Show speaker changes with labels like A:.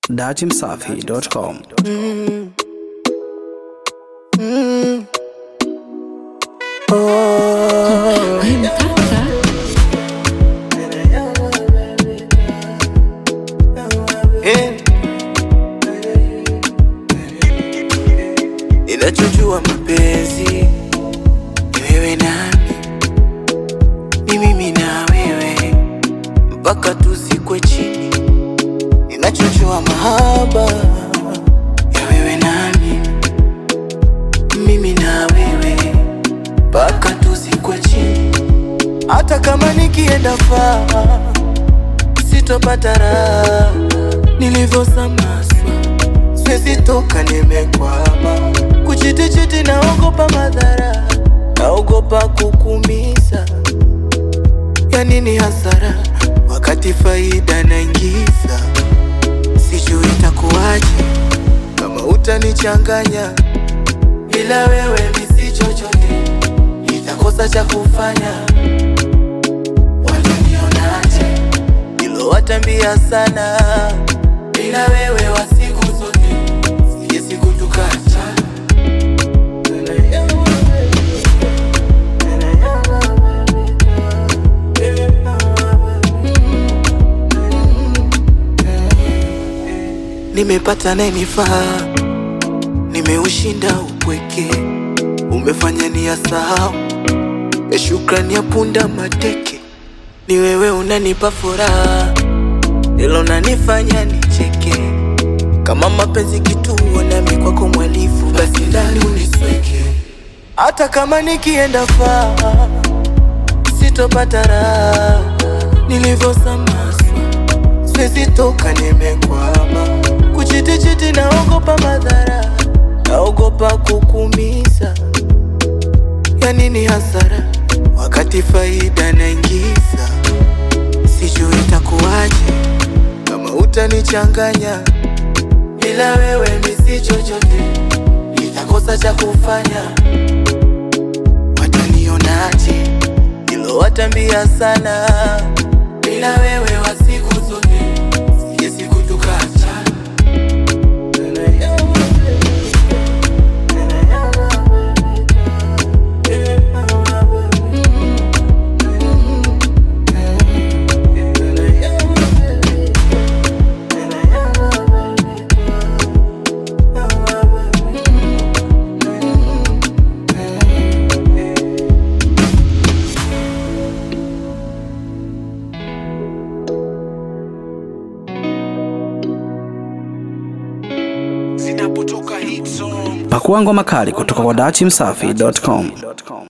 A: dachimsafi.com.
B: Ninachojua mapenzi ni wewe nami, ni mimi na wewe mpaka tuzikwe chini. Ninachojua mahaba ya wewe nami, mimi na wewe mpaka tuzikwe chini. Hata kama nikienda faa, sitopata raha nilivyosamaswa siwezi toka, nimekwama kuchitichiti, naogopa madhara, naogopa kukumiza. Ya nini hasara wakati faida naingiza? Sijui itakuwaje kama utanichanganya, bila wewe misi chochote, nitakosa cha kufanya. Watanionaje? Hilo watambia sana, bila wewe wa siku zote sije siku tukacha. Nimepata nayenifaa, nimeushinda upweke, umefanya ni sahau ya shukrani ya punda mateke. Ni wewe unanipa furaha, ndilo nanifanya nicheke. Kama mapenzi kituo, nami kwako mwalifu, basi ndani unisweke. Hata kama nikienda faa, sitopata raha nilivyosamaswa, siwezi toka, nimekwama kuchitichiti, naogopa madhara, naogopa kukumiza. Ya nini hasara wakati faida naingiza? Sijui itakuwaje kama utanichanganya, bila wewe misi chochote, nitakosa cha kufanya. Watanionaje? Hilo watambia sana, bila wewe wa siku zote, sije siku tukacha.
A: Pakua ngoma kali kutoka kwa dachimsafi.com.